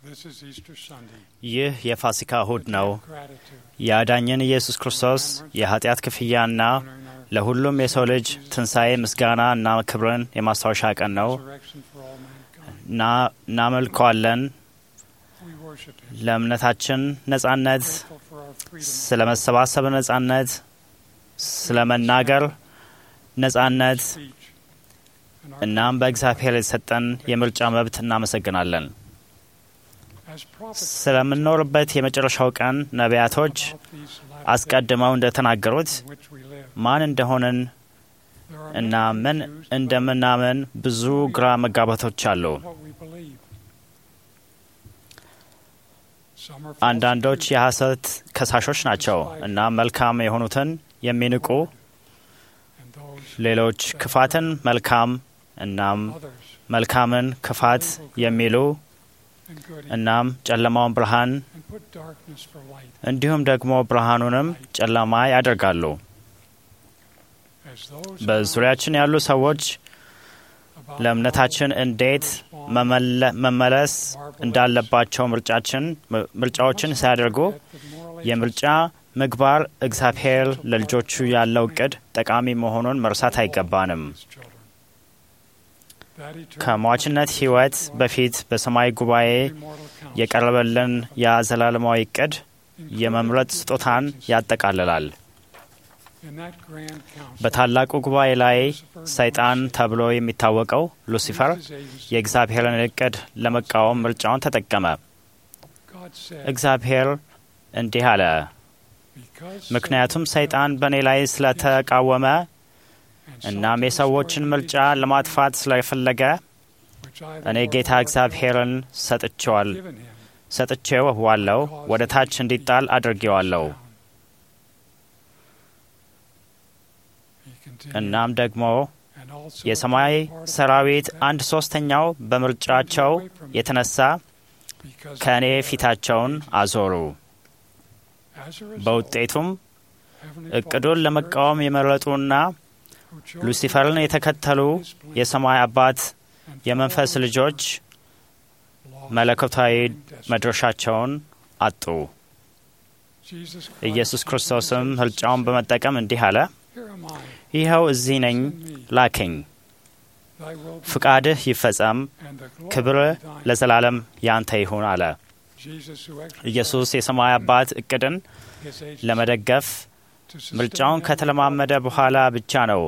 This is Easter Sunday. ይህ የፋሲካ እሁድ ነው። Gratitude. የአዳኝን ኢየሱስ ክርስቶስ የኃጢአት ክፍያና ለሁሉም የሰው ልጅ ትንሣኤ ምስጋና እና ክብርን የማስታወሻ ቀን ነው። Resurrection for all mankind. እና- እናመልከዋለን። We worship Him. ለእምነታችን ነጻነት፣ Grateful for our freedom. ስለ መሰባሰብ ነጻነት፣ ስለ መናገር ነጻነት speech and our እናም በእግዚአብሔር የተሰጠን የምርጫ መብት እናመሰግናለን። as prophets ስለምንኖርበት የመጨረሻው ቀን ነቢያቶች about these latter አስቀድመው እንደተናገሩት days in which we live. ማን እንደሆንን There are እና many ምን confused about እንደምናምን ብዙ ግራ መጋባቶች አሉ። what we believe. Some are false አንዳንዶች accusers, የሐሰት ከሳሾች ናቸው እና መልካም የሆኑትን የሚንቁ፣ and those ሌሎች ክፋትን መልካም እናም others መልካምን ክፋት የሚሉ and good እናም ጨለማውን ብርሃን and put darkness for light. እንዲሁም ደግሞ ብርሃኑንም ጨለማ ያደርጋሉ። As those በዙሪያችን ያሉ ሰዎች about ለእምነታችን እንዴት respond መመለ- መመለስ እንዳለባቸው ምርጫችን ምርጫዎችን ሲያደርጉ at the moral የምርጫ ምግባር እግዚአብሔር ለልጆቹ ያለው እቅድ ጠቃሚ መሆኑን መርሳት አይገባንም። his children. That eternal ከሟችነት ሕይወት በፊት በሰማይ ጉባኤ immortal counsel የቀረበልን የዘላለማዊ እቅድ included የመምረጥ the ስጦታን agency. ያጠቃልላል። In that grand council, በታላቁ ጉባኤ ላይ ሰይጣን ተብሎ የሚታወቀው ሉሲፈር his agency, የእግዚአብሔርን እቅድ ለመቃወም ምርጫውን ተጠቀመ። God said, እግዚአብሔር እንዲህ አለ፣ because ምክንያቱም ሰይጣን በእኔ ላይ ስለተቃወመ and እናም sought to የሰዎችን destroy ምርጫ the ለማጥፋት ስለፈለገ which I, the እኔ Lord ጌታ God, እግዚአብሔርን ሰጥቼዋል given him, ሰጥቼው ዋለው ወደ ታች እንዲጣል አድርጌዋለሁ። down. He continued, እናም ደግሞ and also የሰማይ a part of ሰራዊት that አንድ ሶስተኛው በምርጫቸው የተነሳ because ከእኔ of that, ፊታቸውን አዞሩ። as a result, በውጤቱም Heavenly እቅዱን Father ለመቃወም የመረጡና who chose ሉሲፈርን የተከተሉ his plan የሰማይ አባት and የመንፈስ followed ልጆች lost መለኮታዊ their destiny. መድረሻቸውን አጡ። Jesus Christ ኢየሱስ said to ክርስቶስም his ምርጫውን disciples, በመጠቀም እንዲህ አለ፣ Here am I, ይኸው እዚህ ነኝ፣ send me, ላከኝ። thy will be ፍቃድህ ይፈጸም፣ and the glory ክብር be thine. ለዘላለም ያንተ ይሁን አለ። Jesus who exercised ኢየሱስ የሰማይ አባት እቅድን his agency ለመደገፍ to sustain ምርጫውን them ከተለማመደ በኋላ ብቻ ነው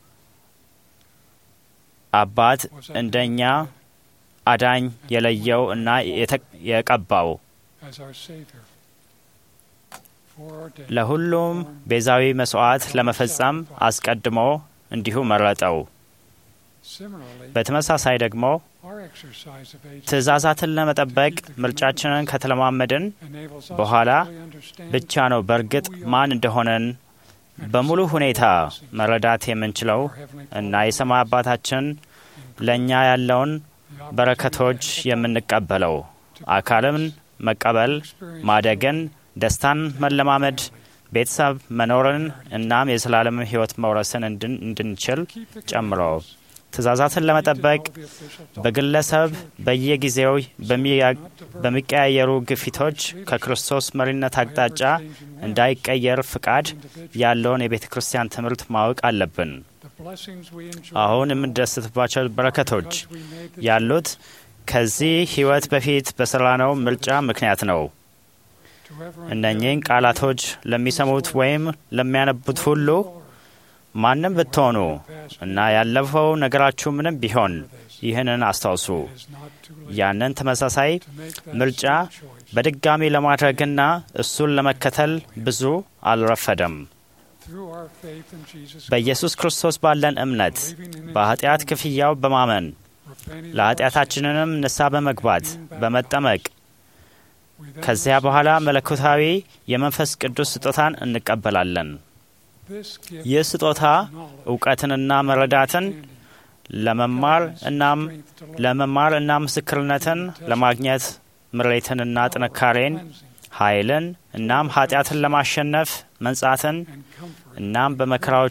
አባት was at እንደኛ አዳኝ የለየው እና የተ- የቀባው as our Savior. foreordained ለሁሉም ቤዛዊ መስዋዕት ለመፈጸም አስቀድሞ እንዲሁ መረጠው። Similarly, በተመሳሳይ ደግሞ our exercise of agency ትእዛዛትን ለመጠበቅ ምርጫችንን ከተለማመድን enables us በኋላ to fully understand ብቻ ነው በእርግጥ ማን እንደሆነን በሙሉ ሁኔታ መረዳት የምንችለው our Heavenly እና Father የሰማይ አባታችን ለእኛ ያለውን the በረከቶች የምንቀበለው አካልን መቀበል፣ experience ማደግን፣ ደስታን መለማመድ፣ ቤተሰብ መኖርን እናም የዘላለም ሕይወት መውረስን እንድን- እንድንችል keep the ጨምሮ commandments, ትእዛዛትን ለመጠበቅ to know the official thought በግለሰብ በየጊዜው በሚያ- not to verge በሚቀያየሩ ግፊቶች ከክርስቶስ መሪነት አቅጣጫ by ever-changing winds እንዳይቀየር ፍቃድ of individuals. ያለውን የቤተ ክርስቲያን ትምህርት ማወቅ አለብን። The blessings we enjoy አሁን now የምንደስትባቸው በረከቶች because we made the ያሉት ከዚህ ሕይወት በፊት በሰራነው ምርጫ ምክንያት ነው። to ever እነኚህን ቃላቶች ለሚሰሙት ወይም ለሚያነቡት ሁሉ ማንም ብትሆኑ እና ያለፈው ነገራችሁ ምንም ቢሆን ይህንን አስታውሱ። It is not too late ያንን ተመሳሳይ to make that ምርጫ same choice. በድጋሚ ለማድረግና እሱን ለመከተል ብዙ አልረፈደም። Through our faith in Jesus በኢየሱስ ክርስቶስ ባለን እምነት believing in his በኃጢአት ክፍያው በማመን repenting of our ለኃጢአታችንንም ንስሐ በመግባት በመጠመቅ sins, we then ከዚያ receive በኋላ መለኮታዊ የመንፈስ ቅዱስ ስጦታን እንቀበላለን። this gift ይህ ስጦታ of knowledge, እውቀትንና መረዳትን understanding, ለመማር እናም strength to love, ለመማር እና ምስክርነትን ለማግኘት ምሬትንና ጥንካሬን cleansing, ኃይልን እናም ኃጢአትን ለማሸነፍ መንጻትን and comfort እናም በመከራዎች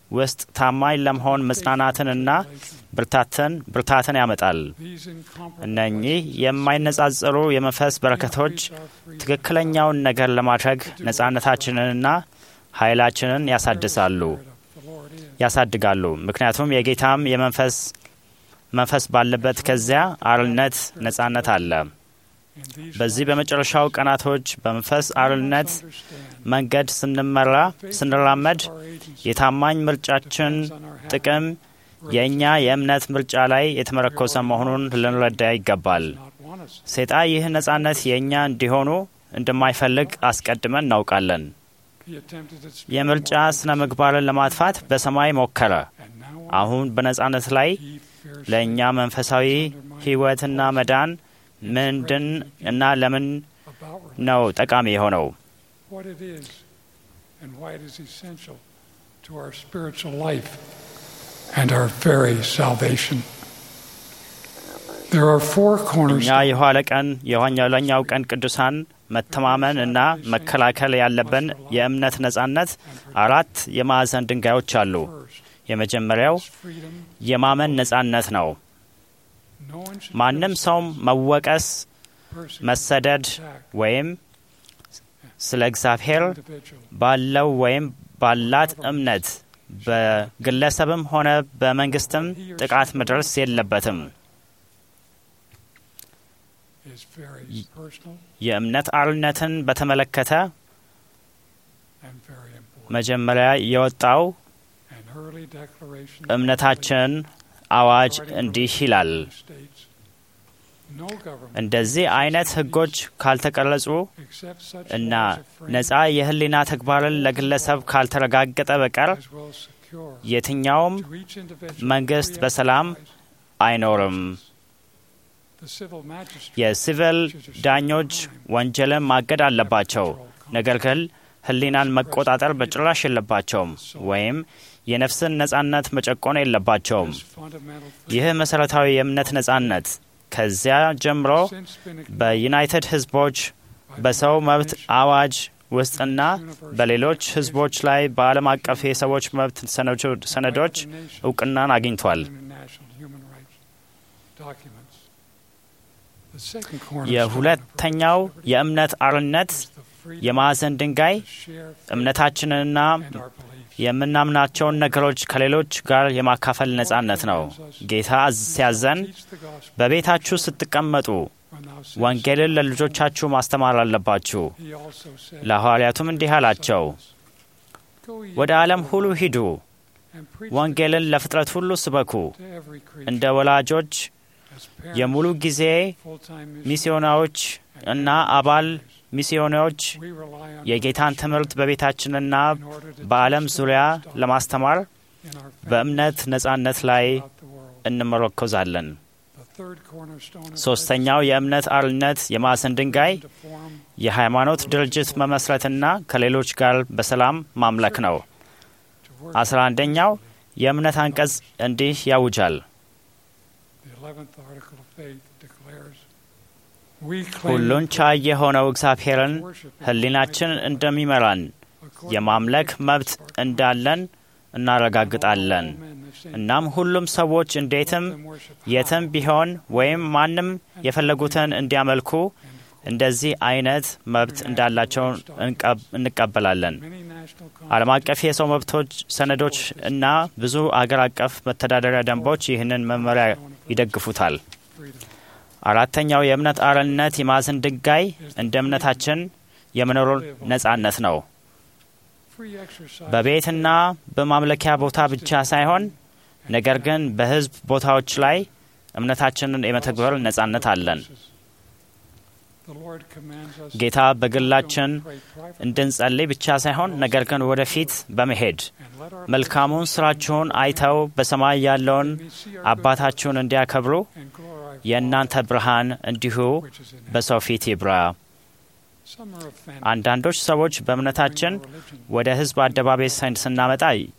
ውስጥ ታማኝ ለመሆን መጽናናትንና ብርታትን ብርታትን ያመጣል። እነኚህ የማይነጻጸሩ የመንፈስ በረከቶች ትክክለኛውን ነገር ለማድረግ ነጻነታችንንና ኃይላችንን ያሳድሳሉ ያሳድጋሉ። ምክንያቱም የጌታም የመንፈስ መንፈስ ባለበት ከዚያ አርነት ነጻነት አለ። በዚህ በመጨረሻው ቀናቶች በመንፈስ አርነት መንገድ ስንመራ ስንራመድ የታማኝ ምርጫችን ጥቅም የእኛ የእምነት ምርጫ ላይ የተመረኮሰ መሆኑን ልንረዳ ይገባል። ሰይጣን ይህ ነጻነት የእኛ እንዲሆኑ እንደማይፈልግ አስቀድመን እናውቃለን። የምርጫ ስነ ምግባርን ለማጥፋት በሰማይ ሞከረ። አሁን በነጻነት ላይ ለእኛ መንፈሳዊ ሕይወትና መዳን ምንድን እና ለምን ነው ጠቃሚ የሆነው? እኛ የኋለ ቀን የኋለኛው ቀን ቅዱሳን መተማመን እና መከላከል ያለብን የእምነት ነጻነት አራት የማዕዘን ድንጋዮች አሉ። የመጀመሪያው የማመን ነጻነት ነው። ማንም ሰው መወቀስ፣ መሰደድ ወይም ስለ እግዚአብሔር ባለው ወይም ባላት እምነት በግለሰብም ሆነ በመንግስትም ጥቃት መድረስ የለበትም። የእምነት አርነትን በተመለከተ መጀመሪያ የወጣው እምነታችን አዋጅ እንዲህ ይላል። እንደዚህ አይነት ሕጎች ካልተቀረጹ እና ነጻ የህሊና ተግባርን ለግለሰብ ካልተረጋገጠ በቀር የትኛውም መንግስት በሰላም አይኖርም። የሲቪል ዳኞች ወንጀልን ማገድ አለባቸው፣ ነገር ግን ህሊናን መቆጣጠር በጭራሽ የለባቸውም ወይም የነፍስን ነጻነት መጨቆን የለባቸውም። ይህ መሠረታዊ የእምነት ነጻነት ከዚያ ጀምሮ በዩናይትድ ህዝቦች በሰው መብት አዋጅ ውስጥና በሌሎች ህዝቦች ላይ በዓለም አቀፍ የሰዎች መብት ሰነዶች እውቅናን አግኝቷል። የሁለተኛው የእምነት አርነት የማዕዘን ድንጋይ እምነታችንንና የምናምናቸውን ነገሮች ከሌሎች ጋር የማካፈል ነጻነት ነው። ጌታ ሲያዘን በቤታችሁ ስትቀመጡ ወንጌልን ለልጆቻችሁ ማስተማር አለባችሁ። ለሐዋርያቱም እንዲህ አላቸው፣ ወደ ዓለም ሁሉ ሂዱ፣ ወንጌልን ለፍጥረት ሁሉ ስበኩ። እንደ ወላጆች የሙሉ ጊዜ ሚስዮናዎች እና አባል ሚስዮናዎች የጌታን ትምህርት በቤታችንና በዓለም ዙሪያ ለማስተማር በእምነት ነጻነት ላይ እንመረኮዛለን። ሶስተኛው የእምነት አርነት የማዕዘን ድንጋይ የሃይማኖት ድርጅት መመስረትና ከሌሎች ጋር በሰላም ማምለክ ነው። አስራ አንደኛው የእምነት አንቀጽ እንዲህ ያውጃል ሁሉን ቻይ የሆነው እግዚአብሔርን ሕሊናችን እንደሚመራን የማምለክ መብት እንዳለን እናረጋግጣለን። እናም ሁሉም ሰዎች እንዴትም የትም ቢሆን ወይም ማንም የፈለጉትን እንዲያመልኩ እንደዚህ አይነት መብት እንዳላቸው እንቀበላለን። ዓለም አቀፍ የሰው መብቶች ሰነዶች እና ብዙ አገር አቀፍ መተዳደሪያ ደንቦች ይህንን መመሪያ ይደግፉታል። አራተኛው የእምነት አርነት የማዕዘን ድንጋይ እንደ እምነታችን የመኖር ነጻነት ነው። በቤትና በማምለኪያ ቦታ ብቻ ሳይሆን ነገር ግን በሕዝብ ቦታዎች ላይ እምነታችንን የመተግበር ነጻነት አለን። ጌታ በግላችን እንድንጸልይ ብቻ ሳይሆን ነገር ግን ወደፊት በመሄድ መልካሙን ስራችሁን አይተው በሰማይ ያለውን አባታችሁን እንዲያከብሩ የእናንተ ብርሃን እንዲሁ በሰው ፊት ይብራ። አንዳንዶች ሰዎች በእምነታችን ወደ ሕዝብ አደባባይ ስናመጣ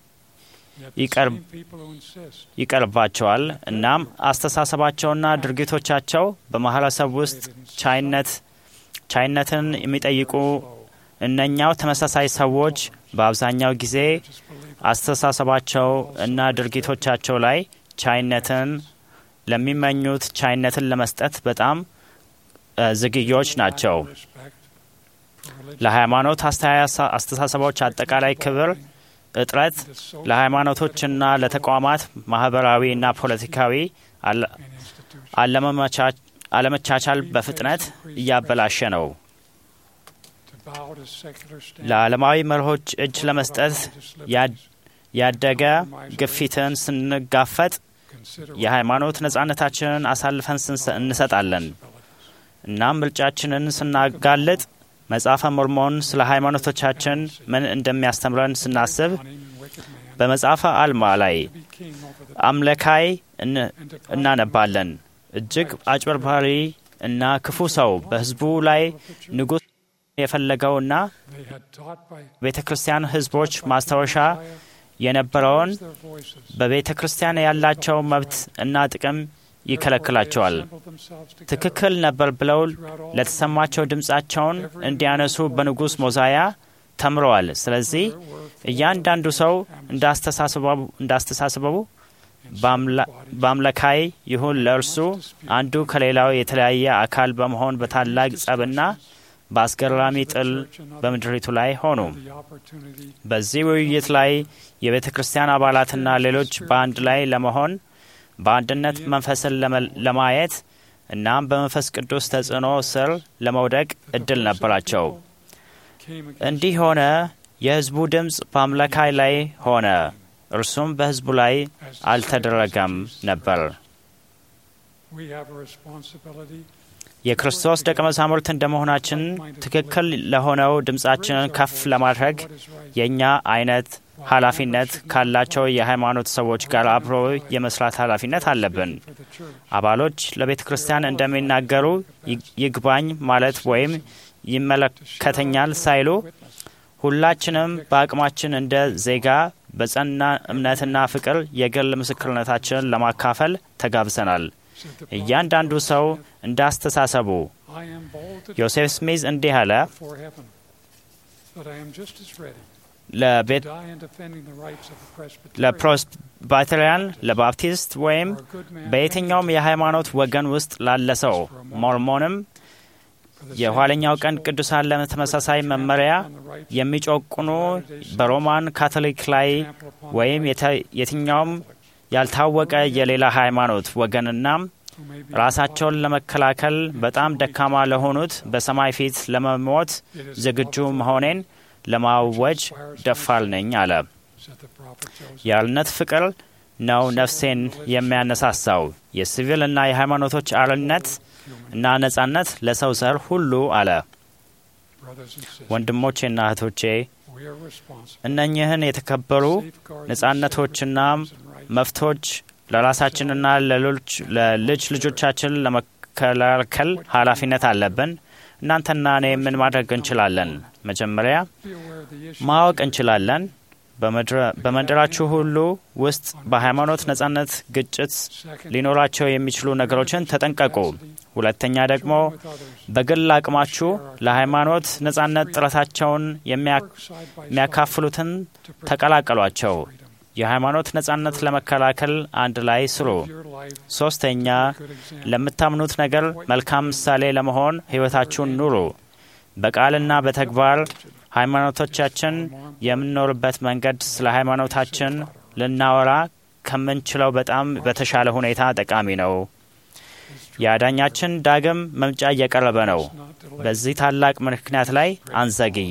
ይቀርባቸዋል። እናም አስተሳሰባቸውና ድርጊቶቻቸው በማህበረሰብ ውስጥ ቻይነት ቻይነትን የሚጠይቁ እነኛው ተመሳሳይ ሰዎች በአብዛኛው ጊዜ አስተሳሰባቸው እና ድርጊቶቻቸው ላይ ቻይነትን ለሚመኙት ቻይነትን ለመስጠት በጣም ዝግዮች ናቸው። ለሃይማኖት አስተሳሰቦች አጠቃላይ ክብር እጥረት ለሃይማኖቶችና ለተቋማት ማህበራዊና ፖለቲካዊ አለመቻቻል በፍጥነት እያበላሸ ነው። ለዓለማዊ መርሆች እጅ ለመስጠት ያደገ ግፊትን ስንጋፈጥ የሃይማኖት ነጻነታችንን አሳልፈን እንሰጣለን። እናም ምርጫችንን ስናጋልጥ መጽሐፈ ሞርሞን ስለ ሃይማኖቶቻችን ምን እንደሚያስተምረን ስናስብ በመጽሐፈ አልማ ላይ አምለካይ እናነባለን። እጅግ አጭበርባሪ እና ክፉ ሰው በሕዝቡ ላይ ንጉሥ የፈለገውና ቤተ ክርስቲያን ሕዝቦች ማስታወሻ የነበረውን በቤተ ክርስቲያን ያላቸው መብት እና ጥቅም ይከለክላቸዋል። ትክክል ነበር ብለው ለተሰማቸው ድምፃቸውን እንዲያነሱ በንጉሥ ሞዛያ ተምረዋል። ስለዚህ እያንዳንዱ ሰው እንዳስተሳስበው በአምለካይ ይሁን ለእርሱ አንዱ ከሌላው የተለያየ አካል በመሆን በታላቅ ጸብና በአስገራሚ ጥል በምድሪቱ ላይ ሆኑ። በዚህ ውይይት ላይ የቤተ ክርስቲያን አባላትና ሌሎች በአንድ ላይ ለመሆን በአንድነት መንፈስን ለማየት እናም በመንፈስ ቅዱስ ተጽዕኖ ስር ለመውደቅ እድል ነበራቸው። እንዲህ ሆነ። የሕዝቡ ድምፅ በአምላካይ ላይ ሆነ፣ እርሱም በሕዝቡ ላይ አልተደረገም ነበር። የክርስቶስ ደቀ መዛሙርት እንደመሆናችን ትክክል ለሆነው ድምፃችንን ከፍ ለማድረግ የእኛ አይነት ኃላፊነት ካላቸው የሃይማኖት ሰዎች ጋር አብሮ የመስራት ኃላፊነት አለብን። አባሎች ለቤተ ክርስቲያን እንደሚናገሩ ይግባኝ ማለት ወይም ይመለከተኛል ሳይሉ ሁላችንም በአቅማችን እንደ ዜጋ በጸና እምነትና ፍቅር የግል ምስክርነታችንን ለማካፈል ተጋብዘናል። እያንዳንዱ ሰው እንደ አስተሳሰቡ። ዮሴፍ ስሚዝ እንዲህ አለ ለፕሬስቢተሪያን፣ ለባፕቲስት ወይም በየትኛውም የሃይማኖት ወገን ውስጥ ላለ ሰው ሞርሞንም የኋለኛው ቀን ቅዱሳን ለተመሳሳይ መመሪያ የሚጮቁኑ በሮማን ካቶሊክ ላይ ወይም የትኛውም ያልታወቀ የሌላ ሃይማኖት ወገንና ራሳቸውን ለመከላከል በጣም ደካማ ለሆኑት በሰማይ ፊት ለመሞት ዝግጁ መሆኔን ለማወጅ ደፋር ነኝ አለ። የአርነት ፍቅር ነው ነፍሴን የሚያነሳሳው። የሲቪል እና የሃይማኖቶች አርነት እና ነጻነት ለሰው ዘር ሁሉ አለ። ወንድሞቼና እህቶቼ እነኚህን የተከበሩ ነጻነቶችና መፍቶች ለራሳችንና ለልጅ ልጆቻችን ለመከላከል ኃላፊነት አለብን። እናንተና እኔ ምን ማድረግ እንችላለን? መጀመሪያ ማወቅ እንችላለን። በመንደራችሁ ሁሉ ውስጥ በሃይማኖት ነጻነት ግጭት ሊኖራቸው የሚችሉ ነገሮችን ተጠንቀቁ። ሁለተኛ ደግሞ በግል አቅማችሁ ለሃይማኖት ነጻነት ጥረታቸውን የሚያካፍሉትን ተቀላቀሏቸው። የሃይማኖት ነጻነት ለመከላከል አንድ ላይ ስሩ። ሶስተኛ ለምታምኑት ነገር መልካም ምሳሌ ለመሆን ሕይወታችሁን ኑሩ። በቃልና በተግባር ሃይማኖቶቻችን የምንኖርበት መንገድ ስለ ሃይማኖታችን ልናወራ ከምንችለው በጣም በተሻለ ሁኔታ ጠቃሚ ነው። የአዳኛችን ዳግም መምጫ እየቀረበ ነው። በዚህ ታላቅ ምክንያት ላይ አንዘግይ።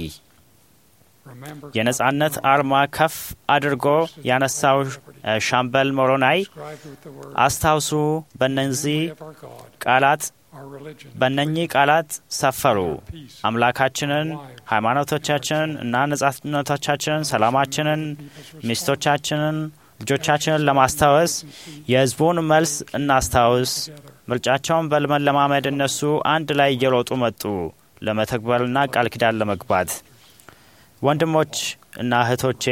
የነጻነት አርማ ከፍ አድርጎ ያነሳው ሻምበል ሞሮናይ አስታውሱ። በነዚህ ቃላት በእነኚህ ቃላት ሰፈሩ። አምላካችንን፣ ሃይማኖቶቻችንን እና ነጻነቶቻችንን፣ ሰላማችንን፣ ሚስቶቻችንን፣ ልጆቻችንን ለማስታወስ የሕዝቡን መልስ እናስታውስ። ምርጫቸውን በመለማመድ እነሱ አንድ ላይ እየሮጡ መጡ ለመተግበርና ቃል ኪዳን ለመግባት። ወንድሞች እና እህቶቼ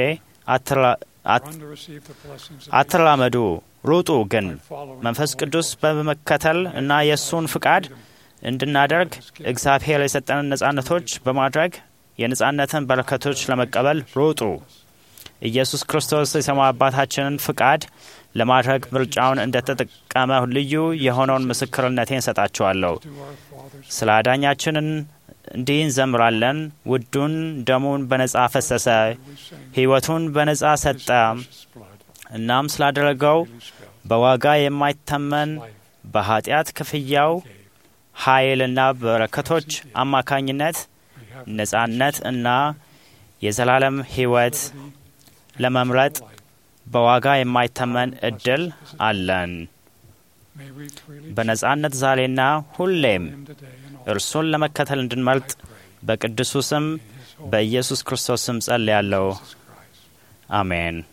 አትራመዱ፣ ሩጡ። ግን መንፈስ ቅዱስ በመከተል እና የእሱን ፍቃድ እንድናደርግ እግዚአብሔር የሰጠንን ነጻነቶች በማድረግ የነጻነትን በረከቶች ለመቀበል ሩጡ። ኢየሱስ ክርስቶስ የሰማይ አባታችንን ፍቃድ ለማድረግ ምርጫውን እንደተጠቀመ ልዩ የሆነውን ምስክርነቴን እሰጣችኋለሁ። to our Father's ስለ አዳኛችንን እንዲህ እንዘምራለን። ውዱን ደሙን በነጻ ፈሰሰ፣ we sing ሕይወቱን በነጻ ሰጠ። precious blood እናም ስላደረገው really spelled በዋጋ የማይተመን life በኃጢአት ክፍያው gave. ኃይልና በረከቶች አማካኝነት We have ነጻነት እና የዘላለም ሕይወት liberty ለመምረጥ and life. በዋጋ የማይተመን እድል አለን። May we freely በነጻነት ዛሬና ሁሌም him today and all እርሱን ለመከተል እንድንመርጥ I pray በቅዱሱ ስም in his holy በኢየሱስ ክርስቶስ ስም ጸልያለሁ። Jesus Christ. አሜን።